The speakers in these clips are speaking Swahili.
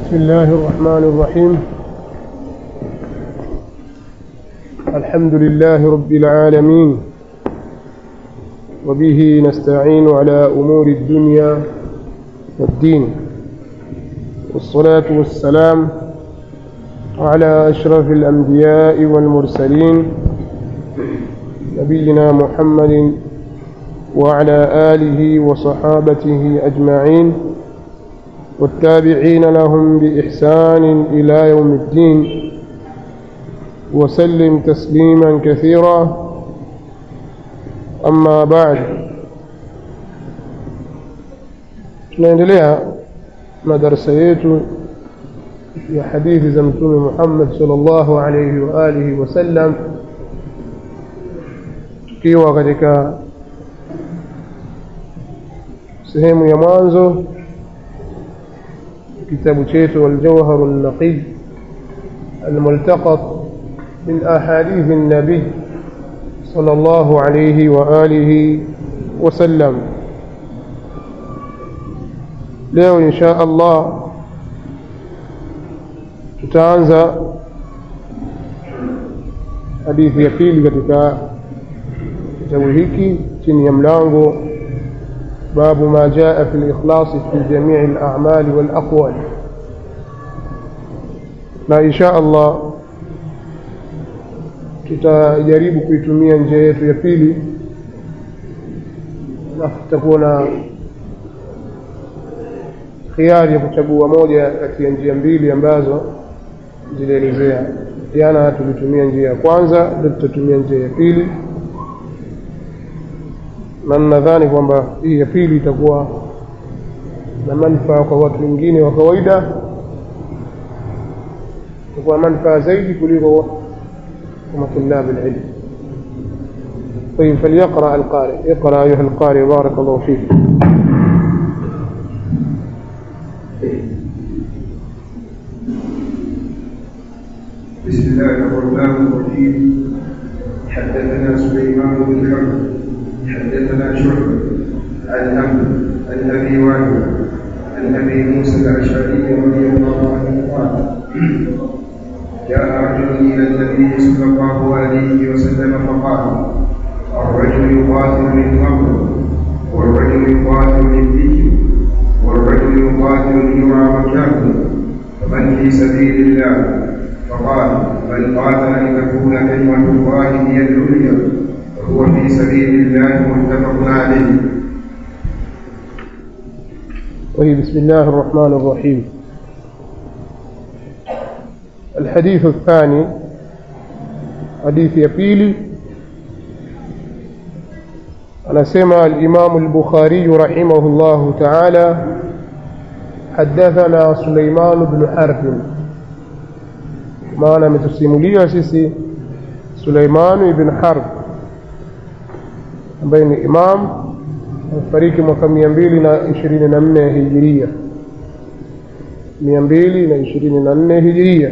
بسم الله الرحمن الرحيم الحمد لله رب العالمين وبه نستعين على أمور الدنيا والدين والصلاة والسلام على أشرف الأنبياء والمرسلين نبينا محمد وعلى آله وصحابته أجمعين والتابعين لهم بإحسان إلى يوم الدين وسلم تسليما كثيرا أما بعد tunaendelea madarasa yetu ya hadithi za mtume Muhammad sallallahu alayhi wa alihi wasallam tukiwa katika sehemu ya mwanzo kitabu chetu الجوهر النقي الملتقط من أحاديث النبي صلى الله عليه وآله وسلم leo insha Allah tutaanza hadithi ya pili katika kitabu hiki chini ya mlango babu ma jaa fi al-ikhlas fi jami' al-a'mal wal-aqwal na insha Allah tutajaribu kuitumia njia yetu ya pili na tutakuwa na khiari ya kuchagua moja kati ya njia mbili ambazo zilielezea jana tulitumia njia ya kwanza ndio tutatumia njia ya pili na nadhani kwamba hii ya pili itakuwa na manufaa kwa watu wengine wa kawaida itakuwa manufaa zaidi kuliko كما طلاب العلم طيب فليقرأ القارئ اقرأ أيها القارئ بارك الله فيك بسم الله الرحمن الرحيم حدثنا سليمان بن حرب حدثنا شعبة عن عمرو عن ابي وائل عن ابي موسى الاشعري رضي الله عنه قال جاء رجل الى النبي صلى الله عليه وسلم فقال الرجل يقاتل للمرء والرجل يقاتل للدين والرجل يقاتل ليرى مكانه فمن في سبيل الله فقال من قاتل لتكون كلمة الله هي العليا فهو في سبيل الله متفق عليه. طيب بسم الله الرحمن الرحيم. الحديث الثاني حديث يبيلي anasema الإمام البخاري رحمه الله تعالى حدثنا سليمان بن حرب maana ametusimulia sisi Suleiman ibn Harb ambaye ni imam amefariki mwaka mia mbili na ishirini na nne hijiria mia mbili na ishirini na nne hijiria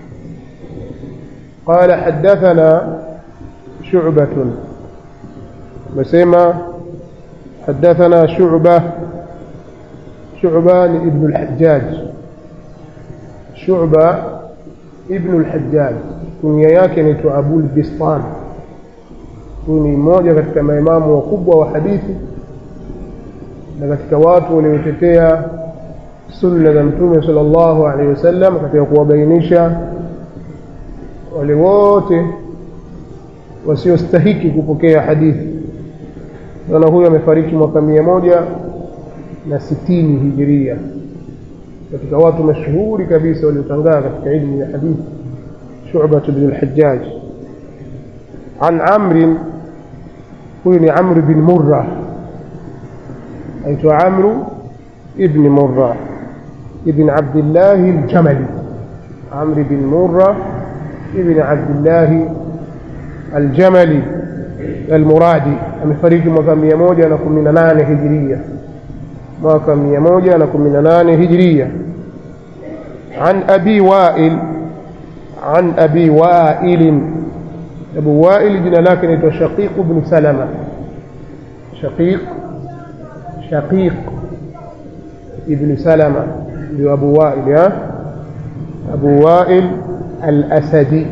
قال حدثنا شعبة مسيما حدثنا شعبة شعبة ابن الحجاج شعبة ibnu al-Hajjaj kunia yake inaitwa Abul Bistan huyu ni mmoja katika maimamu wakubwa wa hadithi na katika watu waliotetea sunna za mtume sallallahu alaihi wasallam katika kuwabainisha wale wote wasiostahiki kupokea hadithi bwana huyu amefariki mwaka mia moja na sitini hijiria katika watu mashuhuri kabisa waliotangaa katika ilmu ya hadithi Shu'bah ibn al-Hajjaj an Amr huyu ni Amr bin Murra aitwa Amr ibn Murra ibn Abdullah al-Jamali Amr bin Murra ibn Abdullah al-Jamali al-Muradi amefariki mwaka 118 hijiria mwaka 118 hijiria عن أبي وائل عن أبي وائل أبو وائل جنا لكن شقيق بن سلمة شقيق شقيق ابن سلمة أبو وائل Abu Wail al-Asadi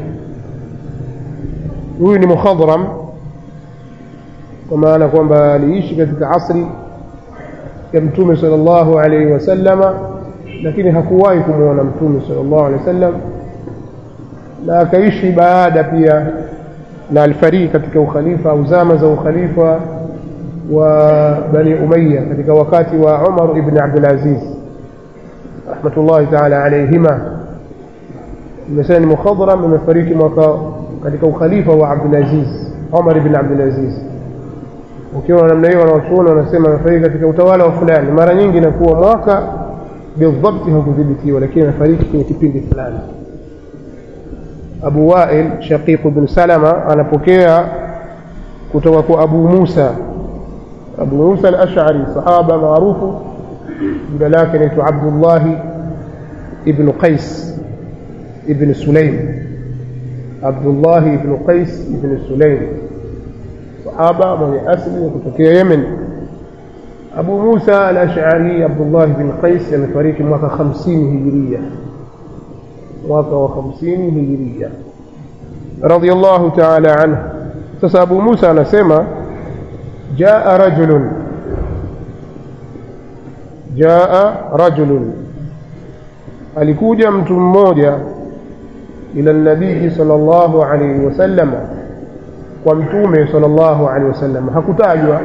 huyu ni mukhadram kwa maana kwamba aliishi katika asri ya mtume sallallahu alaihi wasallama lakini hakuwahi kumwona mtume sallallahu alaihi wasallam na akaishi baada pia na alifariki katika ukhalifa au zama za ukhalifa wa bani umayya katika wakati wa umar ibn abdul aziz rahmatullahi taala alaihima imesema ni mukhadram imefariki mwaka katika ukhalifa wa abdul aziz umar ibn abdul aziz ukiwa namna hiyo wanawachuoni wanasema amefariki katika utawala wa fulani mara nyingi inakuwa mwaka bidhabti hakudhibitiwa lakini amefariki kwenye kipindi fulani abu wail shaqiq bn salama anapokea kutoka kwa abu musa abu musa al-ash'ari sahaba maarufu jina lake naitwa abdullahi ibnu qais ibn sulaim abdullahi ibnu qais ibn sulaim sahaba mwenye asili ya kutokea yemen abu musa al-ash'ari abdullah bin qais amefariki mwaka 50 hijiria mwaka wa 50 hijiria radiyallahu ta'ala anhu sasa abu musa anasema jaa rajulun jaa rajulun alikuja mtu mmoja ila nabii sallallahu alayhi wasallam kwa mtume sallallahu alaihi wasallam hakutajwa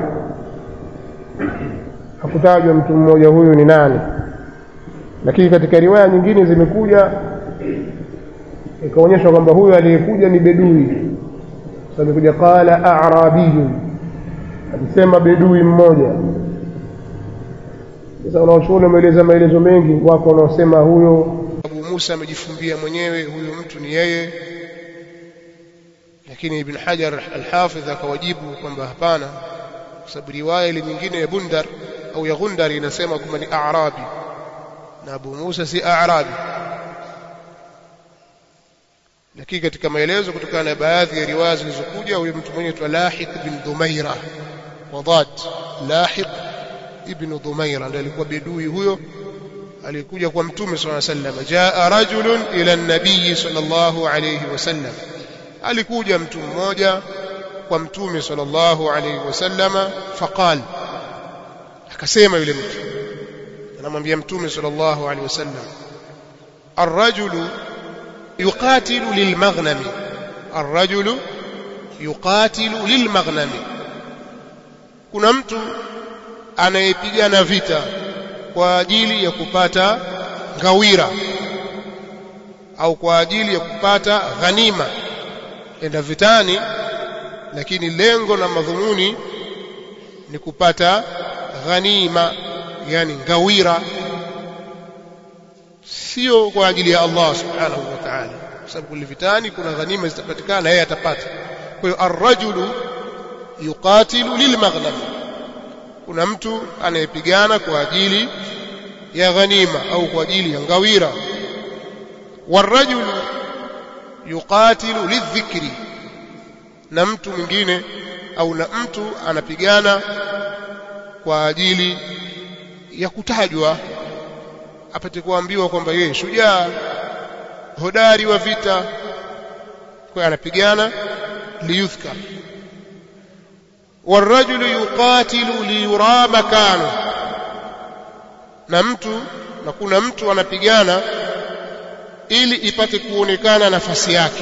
hakutajwa mtu mmoja huyu ni nani lakini katika riwaya nyingine zimekuja ikaonyeshwa kwamba huyu aliyekuja ni bedui amekuja qala a'rabiyun alisema bedui mmoja sasa wanaochuoni wameeleza maelezo mengi wako wanaosema huyo Abu Musa amejifumbia mwenyewe huyu mtu ni yeye lakini Ibn Hajar al-Hafidh akawajibu kwamba hapana kwa sababu riwaya ile nyingine ya Bundar au ya Gundar inasema kwamba ni A'rabi na Abu Musa si A'rabi lakini katika maelezo kutokana na baadhi ya riwaya zilizokuja huyo mtu mwenye tu Lahiq bin Dhumaira wadad Lahiq ibn Dhumaira ndiye alikuwa bedui huyo alikuja kwa mtume sallallahu alaihi wasallam jaa rajulun ila an-nabiy sallallahu alayhi wasallam alikuja mtu mmoja kwa mtume sallallahu alayhi wasallama faqal akasema yule mtu anamwambia mtume sallallahu alayhi wasallam الرجل يقاتل للمغنم الرجل يقاتل للمغنم kuna mtu anayepigana vita kwa ajili ya kupata ngawira au kwa ajili ya kupata ghanima enda vitani lakini lengo na madhumuni ni kupata ghanima yani ngawira sio kwa ajili ya Allah subhanahu wa ta'ala kwa sababu kule vitani kuna ghanima zitapatikana yeye atapata kwa hiyo ar-rajulu yuqatilu lilmaghnam kuna mtu anayepigana kwa ajili ya ghanima au kwa ajili ya ngawira warajulu yuqatilu lidhikri na mtu mwingine au na mtu anapigana kwa ajili ya kutajwa apate kuambiwa kwamba yeye shujaa hodari wa vita kwa anapigana liyudhkar والرجل يقاتل ليرى مكانه na mtu na kuna mtu anapigana ili ipate kuonekana nafasi yake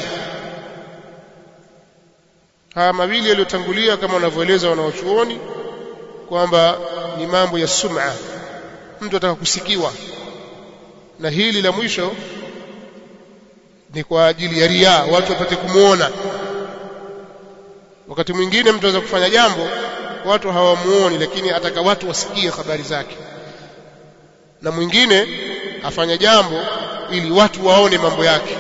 haya mawili yaliyotangulia kama wanavyoeleza wanaochuoni kwamba ni mambo ya sum'a mtu ataka kusikiwa na hili la mwisho ni kwa ajili ya riaa watu wapate kumwona wakati mwingine mtu anaweza kufanya jambo watu hawamuoni lakini ataka watu wasikie habari zake na mwingine afanya jambo ili watu waone mambo yake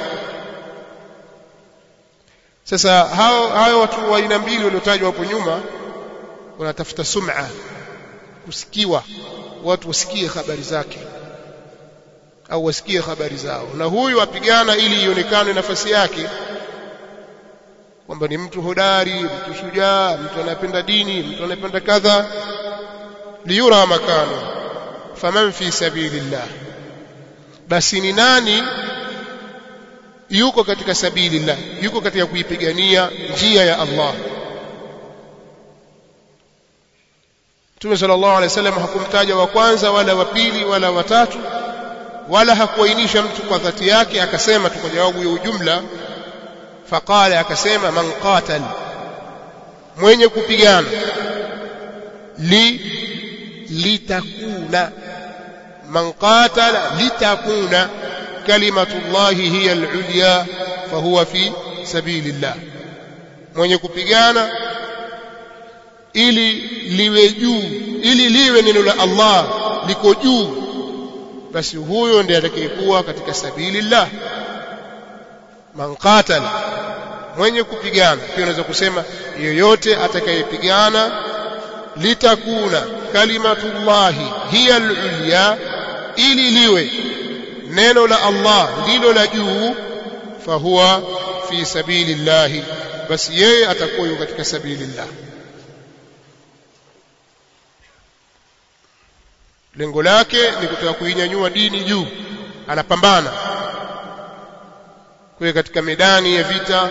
sasa hao hao watu wa aina mbili waliotajwa hapo nyuma wanatafuta sum'a kusikiwa watu wasikie habari zake au wasikie habari zao na huyu apigana ili ionekane nafasi yake kwamba ni mtu hodari mtu shujaa mtu anayependa dini mtu anayependa kadha liyura makano faman fi sabilillah basi ni nani yuko katika sabilillah yuko katika kuipigania njia ya Allah Mtume sallallahu alaihi wasallam hakumtaja wa kwanza wala wa pili wala wa tatu wala hakuainisha mtu kwa dhati yake akasema tu kwa jawabu ya ujumla faqala akasema man qatal mwenye kupigana li litakuna man qatala litakuna kalimatullahi hiya al-ulya fahuwa fi sabilillah mwenye kupigana ili liwe juu ili liwe neno la Allah liko juu basi huyo ndiye atakayekuwa katika sabilillah man qatala mwenye kupigana pia unaweza kusema yoyote atakayepigana litakuna kalimatullahi hiya al-ulya ili liwe neno la Allah ndilo la juu fahuwa fi sabilillah basi yeye atakuwa yuko katika sabilillah lengo lake ni kutaka kuinyanyua dini juu anapambana kwa katika medani ya vita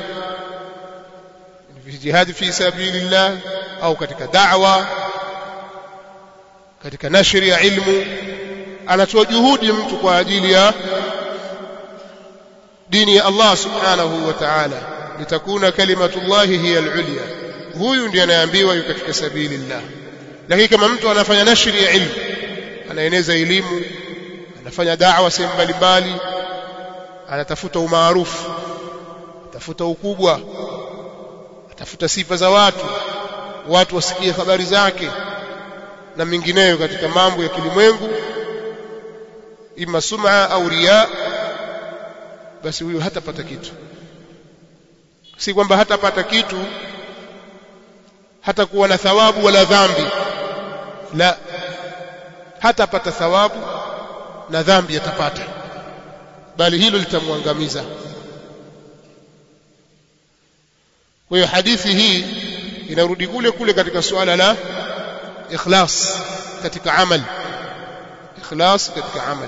jihad fi sabilillah au katika da'wa katika nashri ya ilmu anatoa juhudi mtu kwa ajili ya dini ya Allah subhanahu wa ta'ala litakuna kalimatullahi hiya al-ulya huyu ndiye anayeambiwa yuko katika sabilillah lakini kama mtu anafanya nashri ya ilmu anaeneza elimu anafanya da'wa sehemu mbalimbali anatafuta umaarufu atafuta ukubwa atafuta sifa za watu watu wasikie habari zake na mingineyo katika mambo ya kilimwengu ima sum'a au riya basi huyo hatapata kitu si kwamba hatapata kitu hata kuwa na thawabu wala dhambi la hatapata thawabu na dhambi atapata bali hilo litamwangamiza kwa hiyo hadithi hii inarudi kule kule katika suala la ikhlas katika amal ikhlas katika amal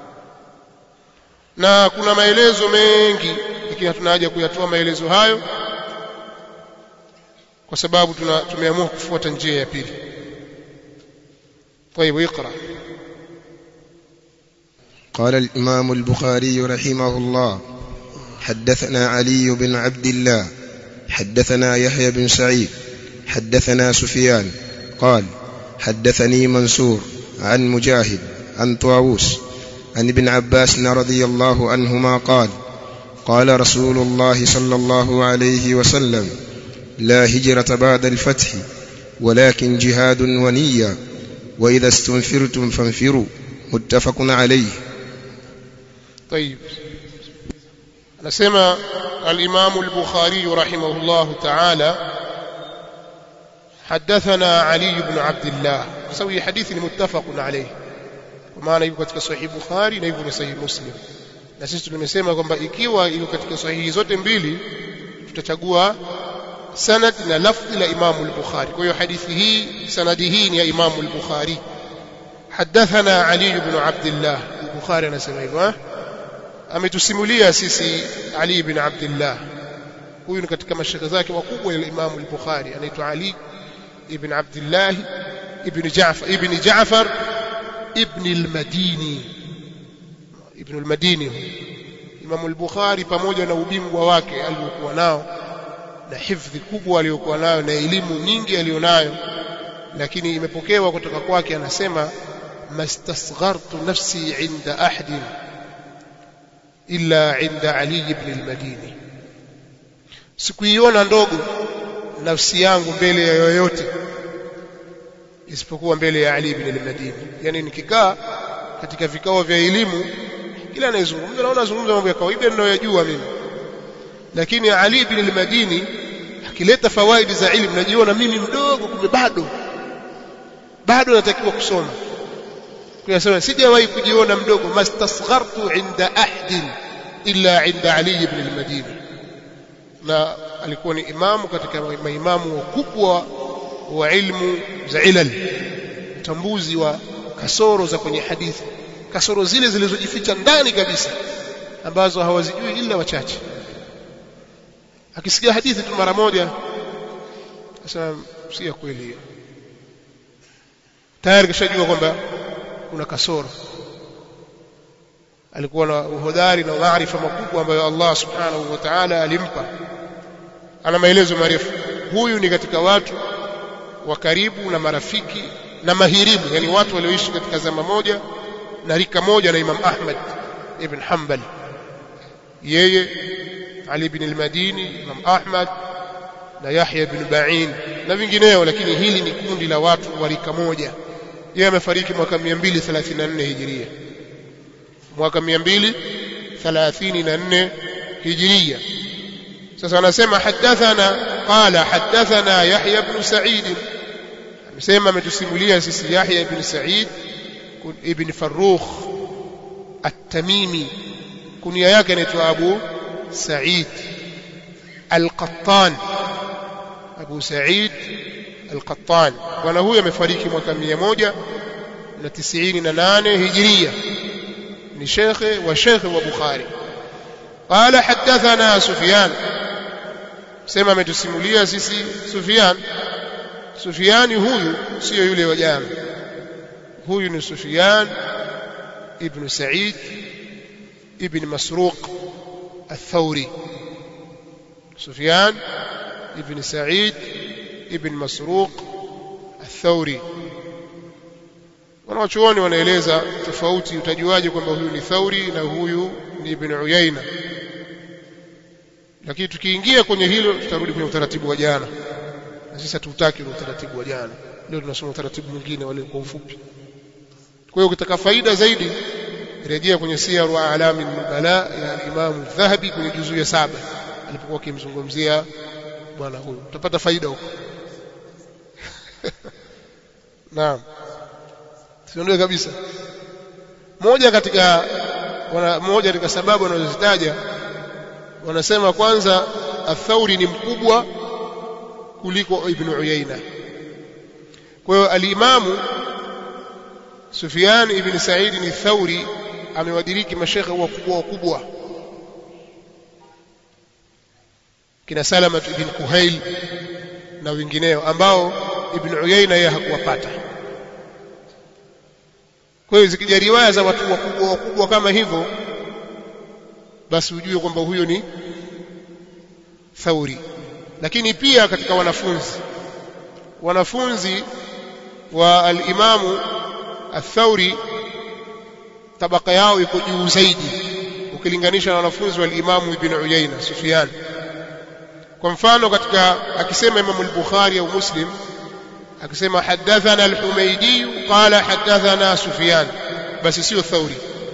na kuna maelezo mengi lakini hatuna haja kuyatoa maelezo hayo kwa sababu tuna tumeamua kufuata njia ya pili طيب اقرا قال الإمام البخاري رحمه الله حدثنا علي بن عبد الله حدثنا يحيى بن سعيد حدثنا سفيان قال حدثني منصور عن مجاهد عن طاووس عن ابن عباس رضي الله عنهما قال قال رسول الله صلى الله عليه وسلم لا هجرة بعد الفتح ولكن جهاد ونية وإذا استنفرتم فانفروا متفق عليه طيب anasema al-Imam al-Bukhari rahimahullah ta'ala حدثنا علي بن عبد الله سوي حديث متفق عليه kwa maana yuko katika sahih Bukhari na yuko ni sahih Muslim na sisi tumesema kwamba ikiwa yuko katika sahihi zote mbili tutachagua sanad na lafzi la Imam al-Bukhari kwa hiyo hadithi hii sanadi hii ni ya Imam al-Bukhari حدثنا علي بن عبد الله البخاري anasema hivyo ametusimulia sisi Ali ibn Abdullah huyu ni katika mashaka zake wakubwa ya Imam al-Bukhari anaitwa Ali ibn Abdullah ibn Ja'far ibn Ja'far ibn al-Madini ibn al-Madini Imam al-Bukhari pamoja na ubingwa wake aliokuwa nao na hifdhi kubwa aliyokuwa nayo na elimu nyingi aliyonayo lakini imepokewa kutoka kwake anasema mastasghartu nafsi inda ahadin illa inda Ali ibn al-Madini sikuiona ndogo nafsi yangu mbele ya yoyote isipokuwa mbele ya Ali ibn al-Madini yani nikikaa katika vikao vya elimu kila anayezungumza naona zungumza mambo ya kawaida ninayojua mimi lakini Ali ibn al-Madini akileta fawaidi za ilmu najiona mimi mdogo kumbe bado bado natakiwa kusoma kuyasema sijawahi kujiona mdogo mastasghartu inda ahdin illa inda Ali ibn al-Madini na alikuwa ni imamu katika maimamu wakubwa wa ilmu za ilal utambuzi wa kasoro za kwenye hadithi kasoro zile zilizojificha ndani kabisa ambazo hawazijui ila wachache akisikia hadithi tu mara moja sasa si ya kweli hiyo tayari kishajua kwamba kuna kasoro alikuwa na uhodari na maarifa makubwa ambayo Allah subhanahu wa ta'ala alimpa ana maelezo marefu huyu ni katika watu wa karibu na marafiki na mahirimu yani watu walioishi katika zama moja na rika moja na Imam Ahmad ibn Hanbal yeye Ali ibn al-Madini Imam Ahmad na Yahya ibn Ba'in na vingineo lakini hili ni kundi la watu wa rika moja yeye amefariki mwaka 234 hijiria mwaka 234 hijiria sasa anasema hadathana qala hadathana Yahya ibn Sa'id amesema ametusimulia sisi Yahya ibn Sa'id ibn Farrukh at-Tamimi kunia yake anaitwa Abu Sa'id al-Qattan Abu Sa'id al-Qattan bwana huyu amefariki mwaka 198 hijiria ni shekhe wa shekhe wa Bukhari قال حدثنا سفيان sema ametusimulia sisi Sufyan Sufyani huyu sio yule wa jana huyu ni Sufyan ibn Sa'id ibn Masruq الثوري سفيان ابن سعيد ابن مسروق الثوري wanawachuoni wanaeleza tofauti utajuaje kwamba huyu ni Thauri na huyu ni Ibn Uyaina lakini tukiingia kwenye hilo tutarudi kwenye utaratibu wa jana na sisi hatutaki ule utaratibu wa jana leo tunasoma utaratibu mwingine wale kwa ufupi kwa hiyo ukitaka faida zaidi rejea kwenye siyaru alami nubala ya Imam Dhahabi kwenye juzuu ya saba alipokuwa akimzungumzia bwana huyu utapata faida huko naam siondoe kabisa moja katika wana, moja katika sababu wanazozitaja wanasema kwanza athauri ni mkubwa kuliko ibn Uyaina kwa hiyo alimamu Sufyan ibn Sa'id ni Thauri amewadiriki mashekhe wakubwa wakubwa kina Salama ibn Kuhail na wengineo ambao ibn Uyaina yeye hakuwapata kwa hiyo zikija riwaya za watu wakubwa wakubwa kama hivyo basi ujue kwamba huyo ni Thauri lakini pia katika wanafunzi wanafunzi wa al-Imamu Athauri tabaka yao iko juu zaidi ukilinganisha na wanafunzi wa al-Imamu Ibn Uyayna Sufyan kwa mfano katika akisema Imam al-Bukhari au Muslim akisema hadathana al-Humaydi qala hadathana Sufyan basi sio Thauri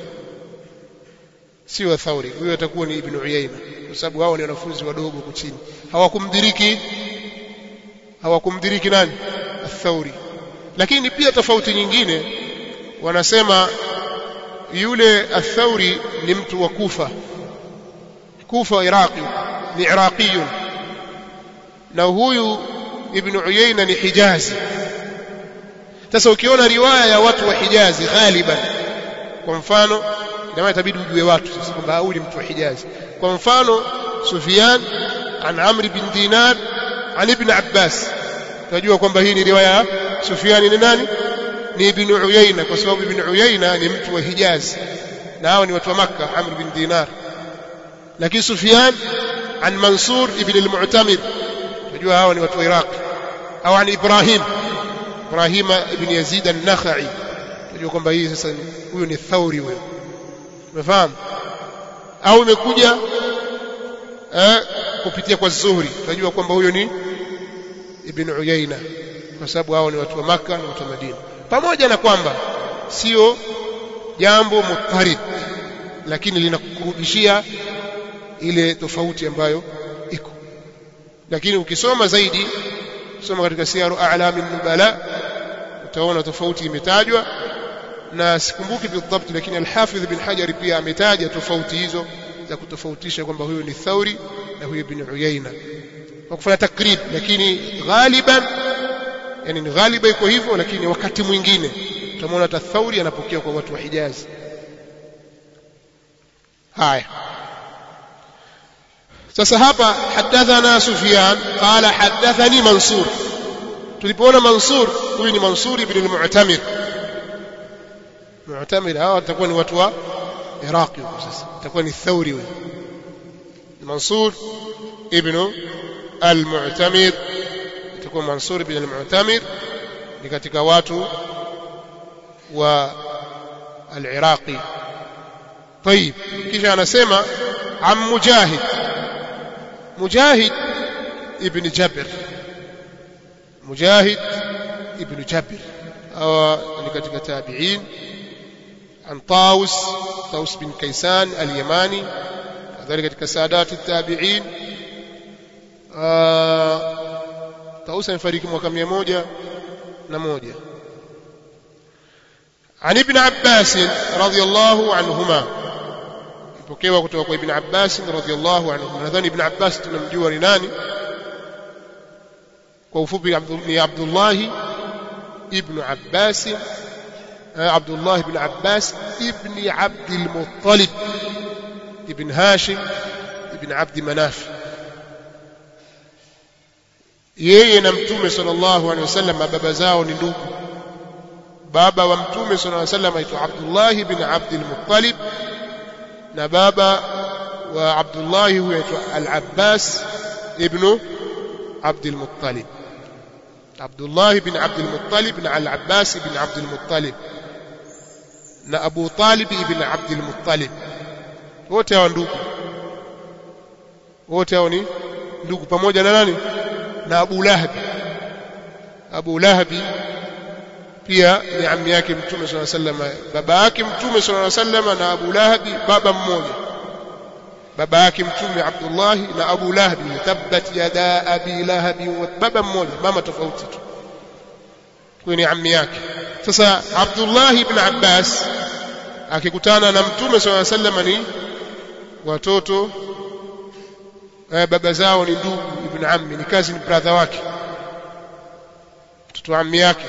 sio Thauri huyo atakuwa ni Ibn Uyayna kwa sababu hao ni wanafunzi wadogo huko chini hawakumdiriki hawakumdiriki nani Athauri lakini pia tofauti nyingine wanasema yule Athauri ni mtu wa Kufa Kufa Iraqi ni Iraqiyun na huyu Ibn Uyayna ni Hijazi sasa ukiona riwaya ya watu wa Hijazi ghaliban kwa mfano ndio itabidi ujue watu sasa kwamba huyu ni mtu wa Hijazi kwa mfano Sufyan an Amr bin Dinar an Ibn Abbas tunajua kwamba hii ni riwaya Sufyan ni nani ni Ibn Uyayna kwa sababu Ibn Uyayna ni mtu wa Hijazi na hao ni watu wa Makka Amr bin Dinar lakini Sufyan an Mansur ibn al-Mu'tamir tunajua hao ni watu wa Iraq au an Ibrahim Ibrahim ibn Yazid an-Nakhai tunajua kwamba hii sasa huyo ni Thauri huyo umefahamu au imekuja eh, kupitia kwa Zuhri tunajua kwamba huyo ni Ibn Uyayna kwa sababu hao ni watu wa Makka na watu wa Madina pamoja na kwamba sio jambo mutarid lakini linakurudishia ile tofauti ambayo iko lakini ukisoma zaidi soma katika siyaru a'lami nubala utaona tofauti imetajwa na sikumbuki bidhabt lakini al-Hafidh bin Hajar pia ametaja tofauti hizo za kutofautisha kwamba huyo ni Thauri na huyo bin Uyayna kwa kufanya takrib lakini ghaliban yani ni ghaliba iko hivyo lakini wakati mwingine utamwona Thauri anapokea kwa watu wa Hijazi haya sasa hapa hadathana sufyan qala hadathani mansur tulipoona mansur huyu ni mansur ibn al-mu'tamir mu'tamir hawa watakuwa ni watu wa iraqi huko sasa itakuwa ni thauri huyu mansur ibn al-mu'tamir itakuwa mansur ibn al-mu'tamir ni katika watu wa al-iraqi طيب kisha anasema am mujahid mujahid ibn jabir mujahid ibn jabir hawa ni katika tabi'in عن طاوس طاوس بن كيسان اليماني كذلك katika سادات التابعين طاوس amefariki mwaka 101 عن ابن عباس رضي الله عنهما ipokewa kutoka kwa ibn Abbas radhiyallahu anhu nadhani ibn Abbas tunamjua ni nani kwa ufupi ni Abdullah ibn Abbas عبد الله بن عباس ابن عبد المطلب ابن هاشم ابن عبد مناف yeye na mtume sallallahu alaihi wasallam baba zao ni ndugu baba wa mtume sallallahu alaihi wasallam aitwa Abdullah ibn Abd al-Muttalib na baba wa Abdullah huyo aitwa Al-Abbas ibn Abd al-Muttalib Abdullah ibn Abd al-Muttalib na Al-Abbas ibn Abd al-Muttalib na Abu Talib ibn Abd al-Muttalib wote hao ndugu wote hao ni ndugu pamoja na nani na Abu Lahab Abu Lahab pia ni ammi yake Mtume صلى الله عليه وسلم baba yake Mtume صلى الله عليه وسلم na Abu Lahab baba mmoja baba yake Mtume Abdullah na Abu Lahab tabbat yada abi Lahab baba mmoja mama tofauti tu kwa ni ammi yake sasa Abdullah ibn Abbas akikutana na Mtume صلى الله عليه وسلم ni watoto eh, baba zao ni ndugu ibn ammi ni kazi ni brother wake mtoto ammi yake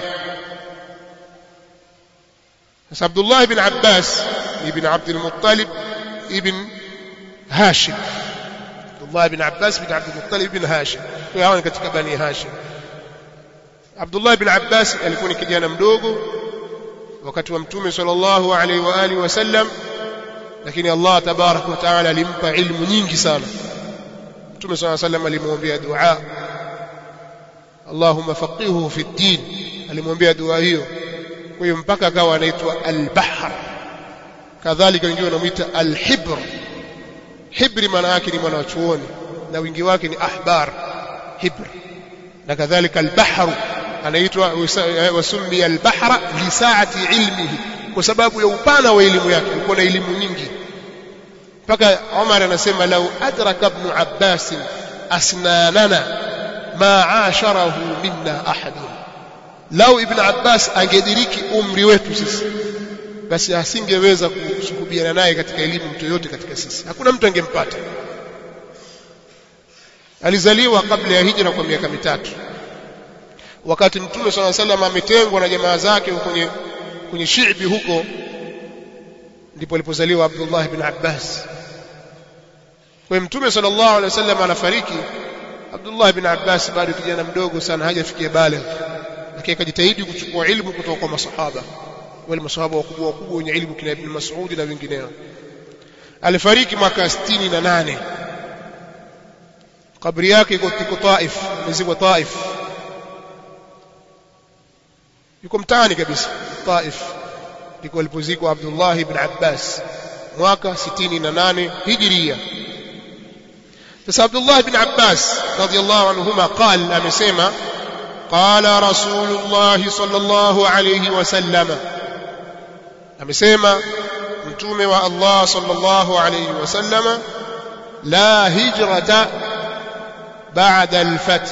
sasa Abdullah ibn Abbas ibn Abd al-Muttalib ibn Hashim Abdullah ibn Abbas ibn Abd al-Muttalib ibn Hashim kwa hawa ni katika bani Hashim Abdullah ibn Abbas alikuwa ni kijana mdogo wakati wa mtume sallallahu alaihi wa alihi wasallam lakini Allah tabarak wa taala alimpa ilmu nyingi sana mtume sallallahu alaihi wasallam alimwombea dua Allahumma faqihuhu fi din alimwombea dua hiyo kwa hiyo mpaka akawa anaitwa al-bahr kadhalika wengine wanamuita al-hibr hibri maana yake ni mwana wa chuoni na wingi wake ni ahbar hibr na kadhalika al-bahr anaitwa wasummi al-bahra li sa'ati ilmihi kwa sababu ya upana wa elimu yake alikuwa na elimu nyingi mpaka Umar anasema lau adraka ibn Abbas asnanana ma asharahu minna ahadun lau ibn Abbas angediriki umri wetu sisi basi asingeweza kusuhubiana naye katika elimu mtu yote katika sisi hakuna mtu angempata alizaliwa kabla ya hijra kwa miaka mitatu wakati mtume swalla salam ametengwa na jamaa zake kwenye kwenye shiibi huko ndipo alipozaliwa Abdullah ibn Abbas kwa mtume sallallahu alaihi wasallam anafariki Abdullah ibn Abbas bado kijana mdogo sana hajafikia bale lakini akajitahidi kuchukua ilmu kutoka kwa masahaba wale masahaba wakubwa wakubwa wenye ilmu kina Ibn Mas'ud na wengineo alifariki mwaka 68 kabri yake iko tiko Taif mziko Taif yuko mtaani kabisa Taif ndiko alipozikwa Abdullah ibn Abbas mwaka 68 Hijria sasa Abdullah ibn Abbas radiyallahu anhuma قال amesema قال رسول الله صلى الله عليه وسلم amesema mtume wa Allah sallallahu alayhi wasallama la hijrata ba'da al-fath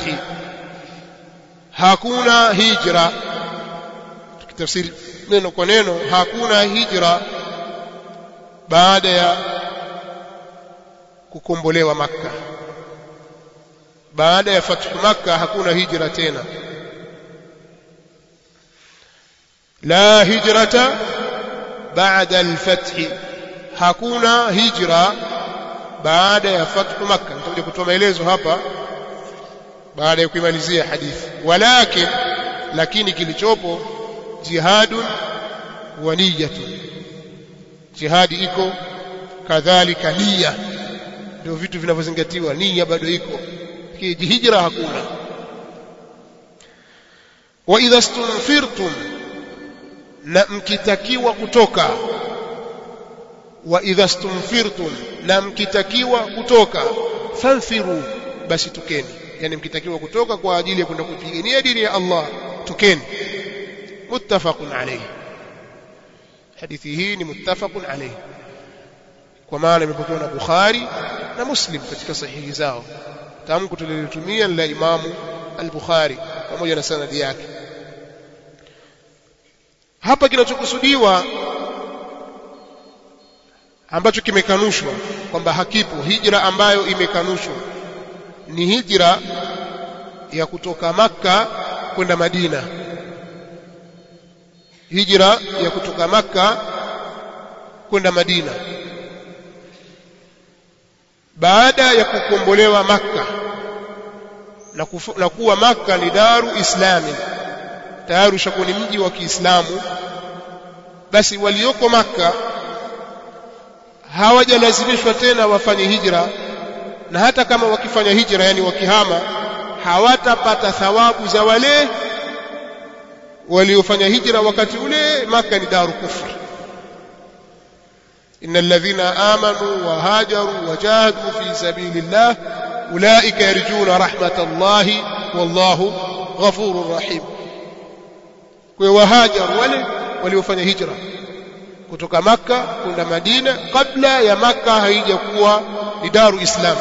hakuna hijra tukitafsiri neno kwa neno hakuna hijra baada ya kukombolewa makka baada ya fathu makka hakuna hijra tena la hijrata baada al-fath hakuna hijra baada ya fathu Makkah nitakuja kutoa maelezo hapa baada ya kuimalizia hadithi walakin lakini kilichopo jihadun wa niyatun jihadi iko kadhalika nia ndio vitu vinavyozingatiwa nia bado iko hijra hakuna wa idha stunfirtum na mkitakiwa kutoka wa idha stunfirtum na mkitakiwa kutoka fanfiru basi tukeni yani mkitakiwa kutoka kwa ajili ya kwenda kupigania dini ya Allah tukeni muttafaqun alayhi hadithi hii ni muttafaqun alayhi kwa maana imepokewa na Bukhari na Muslim katika sahihi zao tamko tulilotumia la Imamu al-Bukhari pamoja na sanadi yake hapa kinachokusudiwa ambacho kimekanushwa kwamba hakipo hijra ambayo imekanushwa ni hijra ya kutoka Makka kwenda Madina hijra ya kutoka Makka kwenda Madina baada ya kukombolewa Makka na, kufu, na kuwa Makka ni daru islami tayari ushakuwa ni mji wa Kiislamu basi walioko Makka hawajalazimishwa tena wafanye hijra na hata kama wakifanya hijra yani wakihama hawatapata thawabu za wale waliofanya hijra wakati ule Makka ni daru kufr إن الذين آمنوا وهاجروا وجاهدوا في سبيل الله أولئك يرجون رحمة الله والله غفور رحيم وهاجروا wale waliofanya hijra kutoka Makka kwenda Madina kabla ya Makka haijakuwa ni daru Islam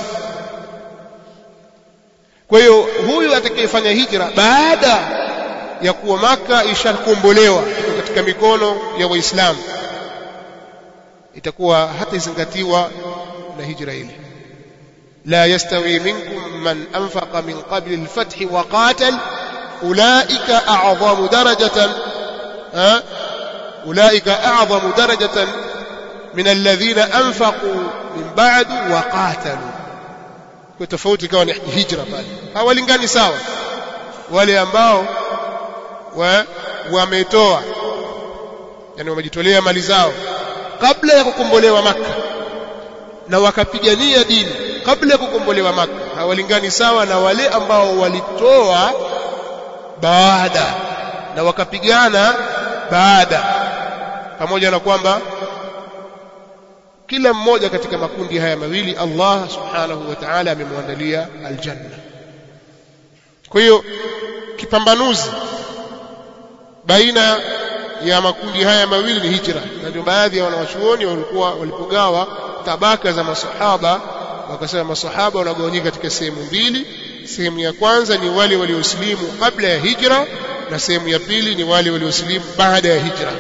kwa hiyo huyu atakayefanya hijra baada ya kuwa Makka ishakombolewa katika mikono ya Waislamu itakuwa hatazingatiwa na hijra ile la yastawi minkum man anfaqa min qabli al-fath wa qatal ulaika a'zamu darajatan ulaika a'zamu darajatan min alladhina anfaqu min ba'du wa qatalu kwa tofauti kawa ni hijra pale hawalingani sawa wale ambao wametoa yani wamejitolea mali zao kabla ya kukombolewa maka na wakapigania dini kabla ya kukombolewa maka hawalingani sawa na wale ambao walitoa baada na wakapigana baada pamoja na kwamba kila mmoja katika makundi haya mawili Allah subhanahu wa ta'ala amemwandalia aljanna kwa hiyo kipambanuzi baina ya makundi haya mawili ni hijra na ndio baadhi ya wanawachuoni walikuwa walipogawa tabaka za masahaba wakasema masahaba wanagawanyika katika sehemu mbili sehemu ya kwanza ni wale waliosilimu kabla ya hijra na sehemu ya pili ni wale waliosilimu baada ya hijra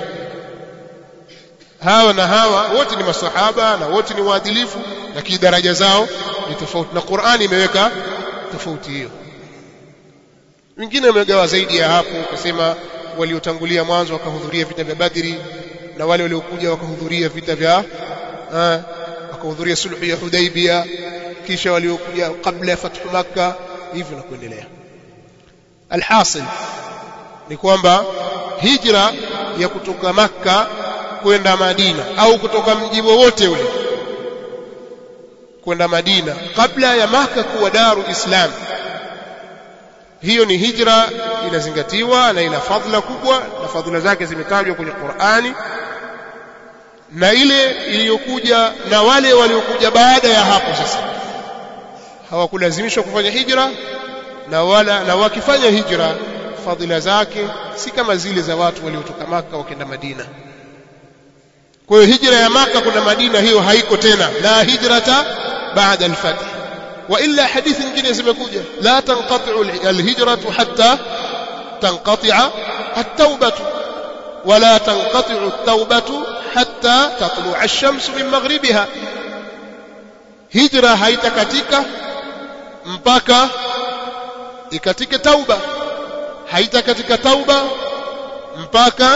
hawa na hawa wote ni masahaba na wote ni waadilifu lakini daraja zao ni tofauti na Qur'ani imeweka tofauti hiyo wengine wamegawa zaidi ya hapo kusema waliotangulia mwanzo wakahudhuria vita vya Badri na wale waliokuja wakahudhuria vita vya wakahudhuria sulhu ya Hudaybia kisha waliokuja kabla ya fathu Makka hivyo na kuendelea alhasil ni kwamba hijra ya kutoka Makka kwenda Madina au kutoka mji wowote ule kwenda Madina kabla ya Makka kuwa daru Islam hiyo ni hijra inazingatiwa na ina fadhila kubwa na fadhila zake zimetajwa kwenye Qur'ani na ile iliyokuja na wale waliokuja baada ya hapo sasa hawakulazimishwa kufanya hijra na wala na wakifanya hijra fadhila zake si kama zile za watu waliotoka maka wakenda Madina kwa hiyo hijra ya maka kuna Madina hiyo haiko tena la hijrata baada al-fath والا حديث nyingine zimekuja la tanqati'u alhijratu hatta tanqati'a at-taubatu wala tanqati'u at-taubatu hatta tatlu'a ash-shamsu min maghribiha hijra haitakatika mpaka ikatike tauba haitakatika tauba mpaka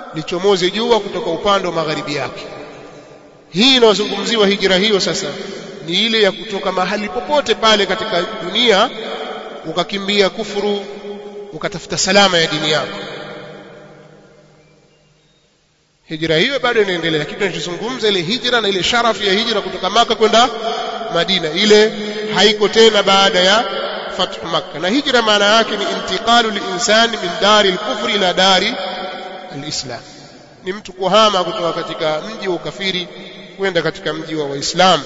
lichomoze jua kutoka upande wa magharibi yake hii inayozungumziwa hijra hiyo sasa ni ile ya kutoka mahali popote pale katika dunia ukakimbia kufuru ukatafuta salama ya dini yako hijra hiyo bado inaendelea lakini tunachozungumza ile hijra na ile sharafu ya hijra kutoka maka kwenda madina ile haiko tena baada ya fathu makka na hijra maana yake ni intiqalu linsani min dari lkufri ila dari alislam ni mtu kuhama kutoka katika mji wa ukafiri kwenda katika mji wa waislamu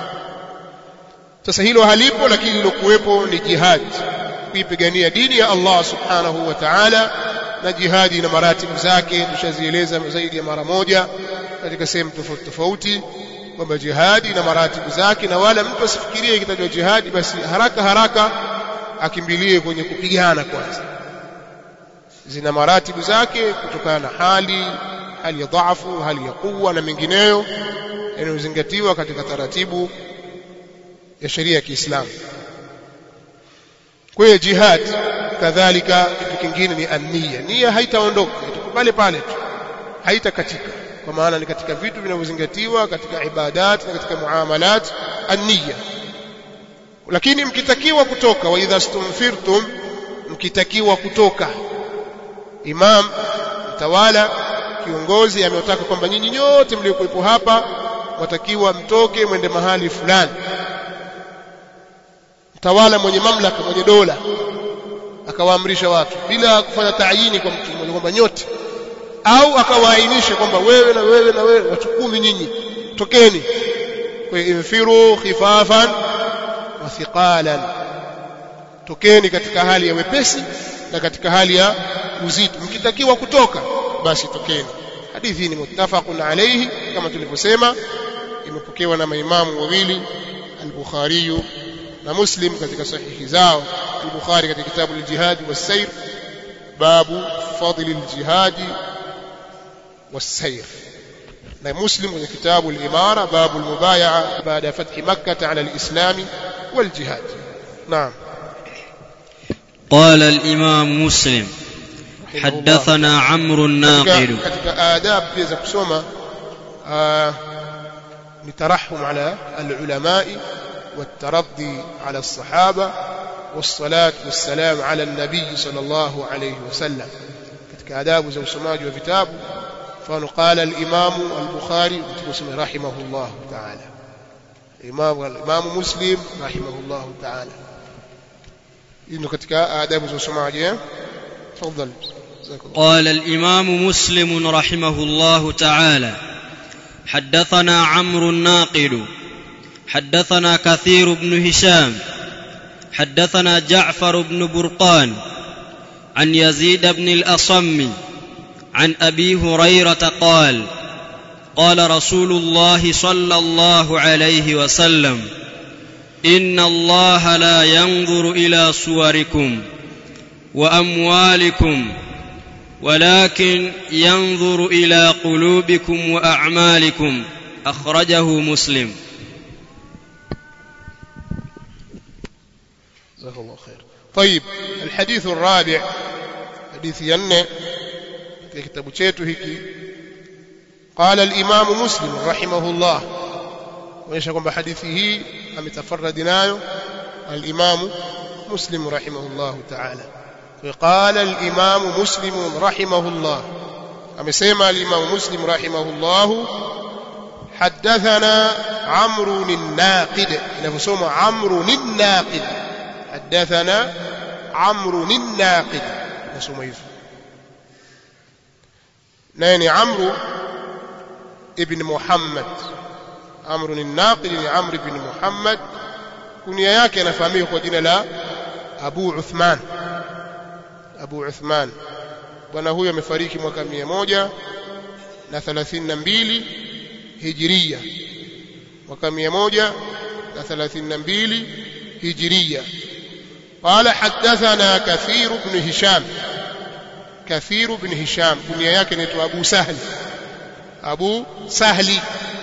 sasa hilo halipo lakini lilokuwepo ni jihad kuipigania dini ya Allah subhanahu wa ta'ala na jihadi na maratibu zake tushazieleza zaidi ya mara moja katika sehemu tofauti tofauti kwamba jihadi na maratibu zake na wala mtu asifikirie ikitajwa jihadi basi haraka haraka akimbilie kwenye kupigana kwanza zina maratibu zake kutokana na hali hali ya dhaifu hali ya kuwa na mengineyo yanayozingatiwa katika taratibu ya sheria ya Kiislamu kwa hiyo jihad kadhalika kitu kingine ni ania nia haitaondoka itakuwa pale pale tu haitakatika kwa maana ni katika vitu vinavyozingatiwa katika ibadat na katika muamalat ania lakini mkitakiwa kutoka wa idha stumfirtum mkitakiwa kutoka imam mtawala kiongozi ametaka kwamba nyinyi nyote mliokuwepo hapa watakiwa mtoke mwende mahali fulani mtawala mwenye mamlaka mwenye dola akawaamrisha watu bila kufanya taayini kwa mtu mmoja kwamba nyote au akawaainisha kwamba wewe na wewe na wewe watu kumi nyinyi tokeni kwa infiru khifafan wa thiqalan tokeni katika hali ya wepesi na katika hali ya uzito mkitakiwa kutoka basi tokeni hadithi ni muttafaqun alayhi kama tulivyosema imepokewa na maimamu wawili al-Bukhari na Muslim katika sahihi zao al-Bukhari katika kitabu al-Jihad was-Sayr babu fadli al-jihad was-sayr na Muslim kwenye kitabu al-Imara babu al-mubaya'a baada fathi Makkah ala al-Islam wal-jihad naam قال الإمام مسلم حدثنا عمرو الناقد katika adab pia za kusoma ni tarahum ala al-ulamai والترضي على الصحابة والصلاة والسلام على النبي صلى الله عليه وسلم katika adabu za usomaji wa vitabu mfano qala al-Imam al-Bukhari mtume rahimahullah ta'ala Imam al-Imam Muslim rahimahullah ta'ala hii katika adabu za usomaji eh تفضل قال الإمام مسلم رحمه الله تعالى حدثنا عمرو الناقد حدثنا كثير بن هشام حدثنا جعفر بن برقان عن يزيد بن الأصم عن أبي هريرة قال قال رسول الله صلى الله عليه وسلم إن الله لا ينظر إلى صوركم وأموالكم ولكن ينظر إلى قلوبكم وأعمالكم أخرجه مسلم جزاه الله خير طيب الحديث الرابع حديث ينه في كتاب chetu hiki قال الإمام مسلم رحمه الله onyesha kwamba hadithi hii ametafarradi nayo al-Imam Muslim rahimahullah ta'ala قال الإمام مسلم رحمه الله amesema al-Imam Muslim rahimahullah حدثنا عمرو الناقد inavyosoma عمرو الناقد حدثنا عمرو الناقد nasoma hivyo naye ni Amru ibn Muhammad Amru الناقد ni Amr ibn Muhammad kunia yake anafahamika kwa jina la Abu Uthman Abu Uthman bwana huyo amefariki mwaka mia moja na thelathini na mbili hijiria mwaka mia moja na thelathini na mbili hijiria قال حدثنا كثير بن هشام كثير بن هشام كنيا yake inaitwa Abu Sahl Abu Sahli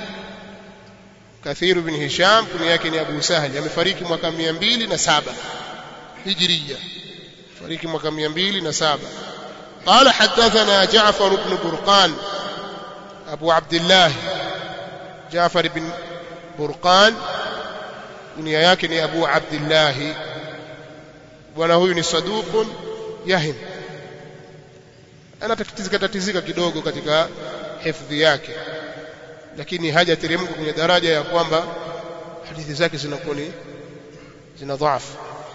Kathir bin Hisham kunia yake ni Abu Sahli amefariki mwaka 207 Hijriya fariki mwaka 207 قال حدثنا جعفر بن برقان أبو عبد الله جعفر بن برقان kunia yake ni Abu Abdullah bwana huyu ni saduqun yahim anatatizika tatizika kidogo katika hifadhi yake lakini hajateremka kwenye daraja ya kwamba hadithi zake zinakuwa ni zina dhaifu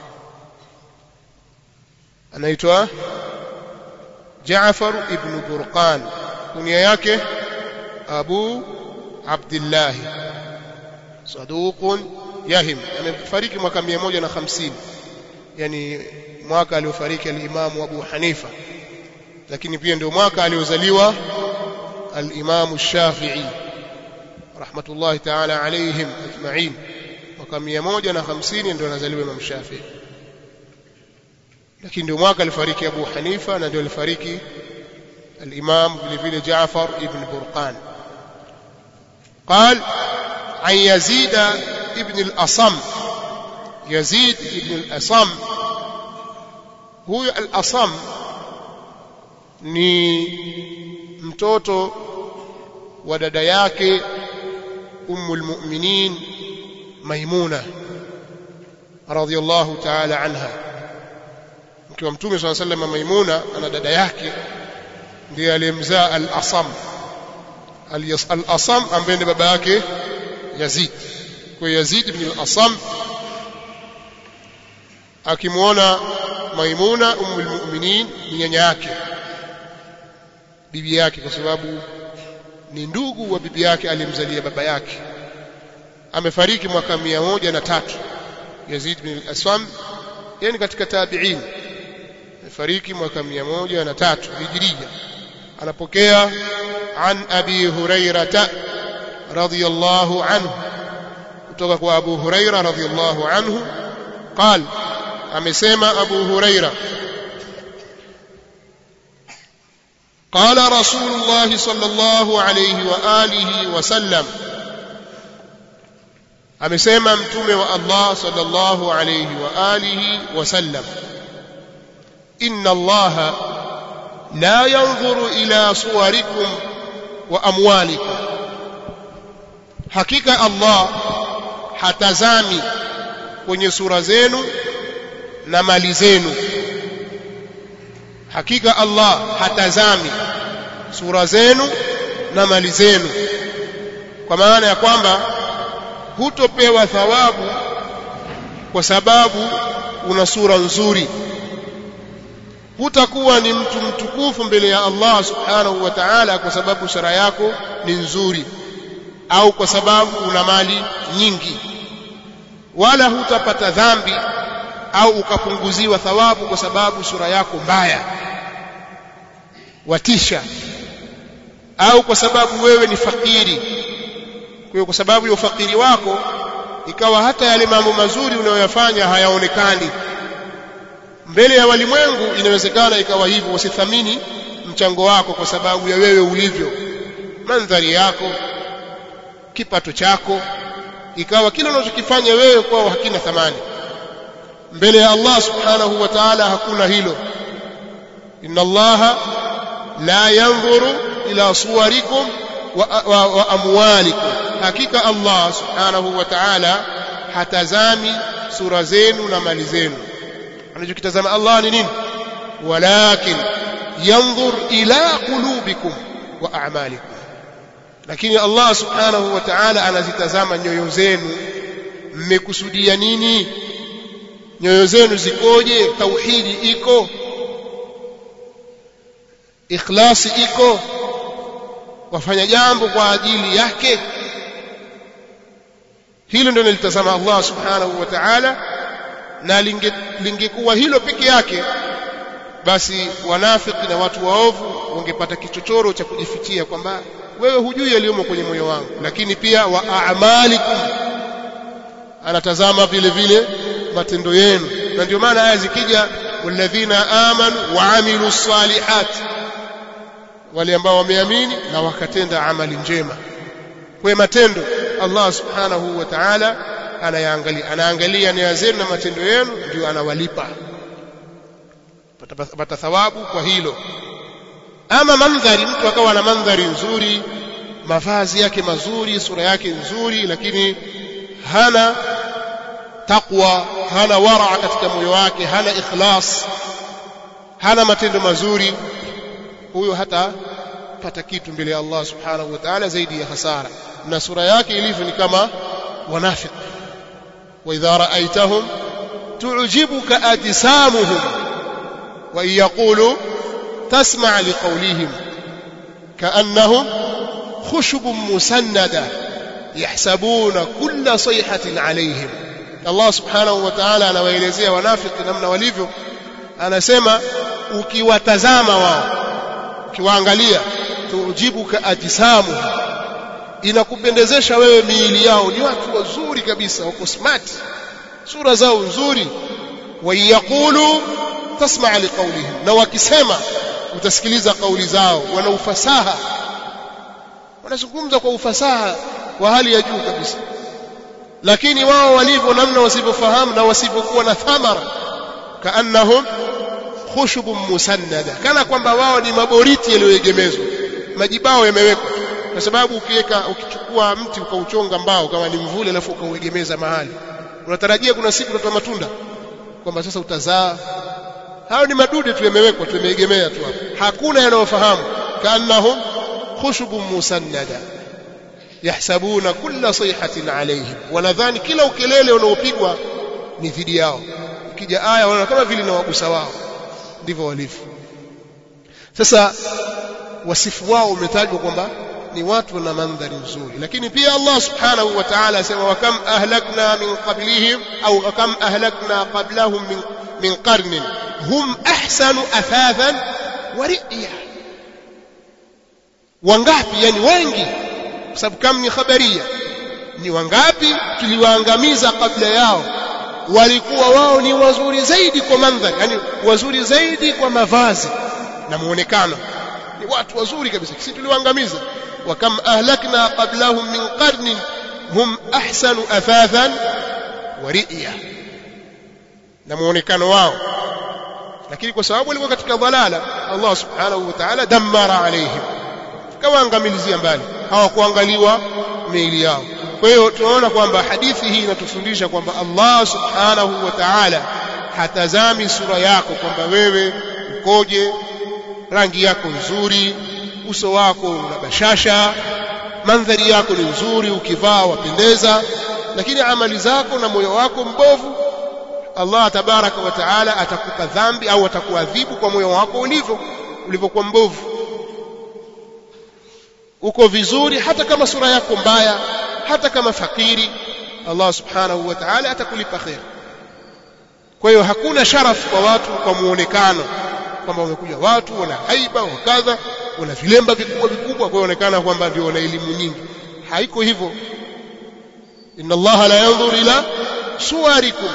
anaitwa Jaafar ibn Burqan kunia yake Abu Abdullah saduqun yahim amefariki mwaka 150 yani mwaka aliofariki al-Imam Abu Hanifa lakini pia ndio mwaka aliozaliwa al-Imam Shafi'i rahmatullahi ta'ala alayhim ajma'in mwaka 150 ndio anazaliwa Imam Shafi'i lakini ndio mwaka alifariki Abu Hanifa na ndio alifariki al-Imam vile vile Jaafar ibn Burqan قال عن يزيد ابن الأصم يزيد ابن الأصم هو الأصم ni mtoto wa dada yake ummul mu'minin maimuna radhiyallahu ta'ala anha mke wa mtume swalla sallam maimuna ana dada yake ndiye aliyemzaa al-asam al-asam ambaye ndiye baba yake yazid kwa yazid ibn al-asam akimwona maimuna ummul mu'minin ni nyanya yake bibi yake kwa sababu ni ndugu wa bibi yake alimzalia baba yake amefariki mwaka mia moja na tatu Yazid bin al-Aswam yani katika tabi'in amefariki mwaka mia moja na tatu hijiria anapokea an abi hurairata radiyallahu anhu kutoka kwa abu huraira radiyallahu anhu قال amesema abu huraira قال رسول الله صلى الله عليه وآله وسلم amesema mtume wa Allah sallallahu alayhi wa alihi wasallam inna Allah la yanzuru ila suwarikum wa amwalikum hakika Allah hatazami kwenye sura zenu na mali zenu hakika Allah hatazami sura zenu na mali zenu kwa maana ya kwamba hutopewa thawabu kwa sababu una sura nzuri hutakuwa ni mtu mtukufu mbele ya Allah subhanahu wa ta'ala kwa sababu sura yako ni nzuri au kwa sababu una mali nyingi wala hutapata dhambi au ukapunguziwa thawabu kwa sababu sura yako mbaya watisha au kwa sababu wewe ni fakiri kwa hiyo kwa sababu ya ufakiri wako ikawa hata yale mambo mazuri unayoyafanya hayaonekani mbele ya walimwengu inawezekana ikawa hivyo usithamini mchango wako kwa sababu ya wewe ulivyo mandhari yako kipato chako ikawa kile unachokifanya wewe kwao hakina thamani mbele ya Allah subhanahu wa ta'ala hakuna hilo inna Allah la yanzuru ila suwarikum wa, wa, wa amwalikum hakika Allah subhanahu wa ta'ala hatazami sura zenu na mali zenu anachokitazama Allah ni nini walakin yanzur ila qulubikum wa a'malikum lakini Allah subhanahu wa ta'ala anazitazama nyoyo zenu mmekusudia nini nyoyo zenu zikoje tauhidi iko ikhlasi iko wafanya jambo kwa ajili yake hilo ndio nilitazama Allah subhanahu wa ta'ala na lingekuwa hilo peke yake basi wanafiki na watu waovu wangepata kichochoro cha kujifichia kwamba wewe hujui yaliyomo kwenye moyo wangu lakini pia wa a'malikum anatazama vile vile matendo yenu na ndio maana aya zikija walladhina amanu wa amilu salihat wale ambao wameamini na wakatenda amali njema kwa matendo Allah subhanahu wa ta'ala anayaangalia anaangalia nia zenu na matendo yenu ndio anawalipa pata thawabu kwa hilo ama mandhari mtu akawa na mandhari nzuri mavazi yake mazuri sura yake nzuri lakini hana taqwa hana wara katika moyo wake hana ikhlas hana matendo mazuri huyo hata pata kitu mbele ya Allah subhanahu wa ta'ala zaidi ya hasara na sura yake ilivyo ni kama wanafiq wa idha ra'aytahum tu'jibuka ajsamuhum wa yaqulu tasma' liqawlihim ka'annahum خشب مسندة يحسبون كل صيحة عليهم الله سبحانه وتعالى anawaelezea wanafiki namna walivyo anasema ukiwatazama wao ukiwaangalia tujibuka ajsamu inakupendezesha wewe miili yao ni watu wazuri kabisa wako smart sura zao nzuri wayaqulu tasma' liqawlihim na wakisema utasikiliza kauli zao wana ufasaha wanazungumza kwa ufasaha wa hali ya juu kabisa lakini wao walivyo namna wasivyofahamu na wasivyokuwa na thamara kaannahum khushubun musannada kana kwamba wao ni maboriti yaliyoegemezwa majibao yamewekwa kwa sababu ukiweka ukichukua mti ukauchonga mbao kama ni mvule alafu ukauegemeza mahali unatarajia kuna siku utatoa matunda kwamba sasa utazaa hao ni madude tu yamewekwa tu yameegemea tu hapo hakuna yanayofahamu kaannahum khushubun musannada yahsabuna kulla sayhatin alayhim wanadhani kila ukelele unaopigwa ni dhidi yao ukija aya wanaona kama vile na wagusa wao ndivyo walivyo sasa wasifu wao umetajwa kwamba ni watu na mandhari nzuri lakini pia Allah subhanahu wa ta'ala asema wa kam ahlakna min qablihim au kam ahlakna qablahum min min qarnin hum ahsanu athathan wa ri'ya wangapi yani wengi kwa sababu kam ni khabaria ni wangapi tuliwaangamiza kabla yao walikuwa wao ni wazuri zaidi kwa mandhari yani wazuri zaidi kwa mavazi na muonekano ni watu wazuri kabisa sisi tuliwaangamiza wa kam ahlakna qablahum min qarnin hum ahsanu athathan wa ri'ya na muonekano wao lakini kwa sababu walikuwa katika dhalala Allah subhanahu wa ta'ala dammara alaihim kawaangamilizia mbali hawakuangaliwa miili yao kwa hiyo tunaona kwamba hadithi hii inatufundisha kwamba Allah subhanahu wa ta'ala hatazami sura yako kwamba wewe ukoje rangi yako nzuri uso wako una bashasha mandhari yako ni nzuri ukivaa wapendeza lakini amali zako na moyo wako mbovu Allah tabaraka wa taala atakupa dhambi au atakuadhibu kwa moyo wako ulivyo ulivyokuwa mbovu uko vizuri hata kama sura yako mbaya hata kama fakiri Allah subhanahu wa ta'ala atakulipa khair kwa hiyo hakuna sharafu kwa watu kwa muonekano kwamba wamekuja watu wana haiba wakadha wana vilemba vikubwa vikubwa kwa onekana kwamba ndio wana elimu nyingi haiko hivyo inna Allah la yanzur ila suwarikum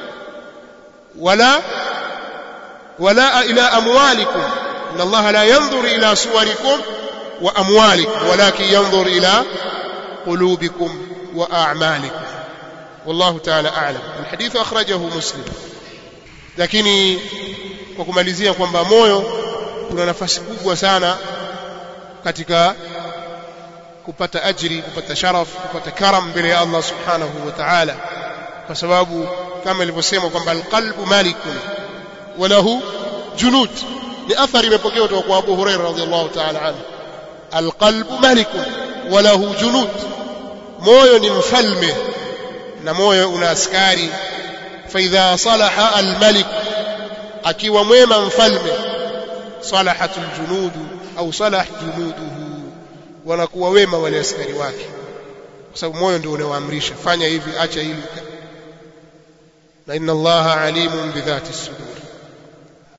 wala wala ila amwalikum inna Allah la yanzur ila suwarikum wa amwalikum walakin yanzur ila qulubikum wa a'malikum والله تعالى أعلم الحديث أخرجه مسلم lakini kwa kumalizia kwamba moyo kuna nafasi kubwa sana katika kupata ajri kupata sharaf kupata karam mbele ya Allah subhanahu wa ta'ala kwa sababu kama ilivyosema kwamba alqalbu malikun wa lahu junud ni athari imepokewa kutoka kwa Abu Hurairah radhiyallahu ta'ala anhu alqalbu malikun wa lahu junud moyo ni mfalme na moyo una askari فإذا صلح الملك akiwa mwema mfalme salahatul junudu au salah junuduhu wanakuwa wema wale askari wake kwa sababu moyo ndio unaoamrisha fanya hivi acha hili na inna allaha alimun bidhati sudur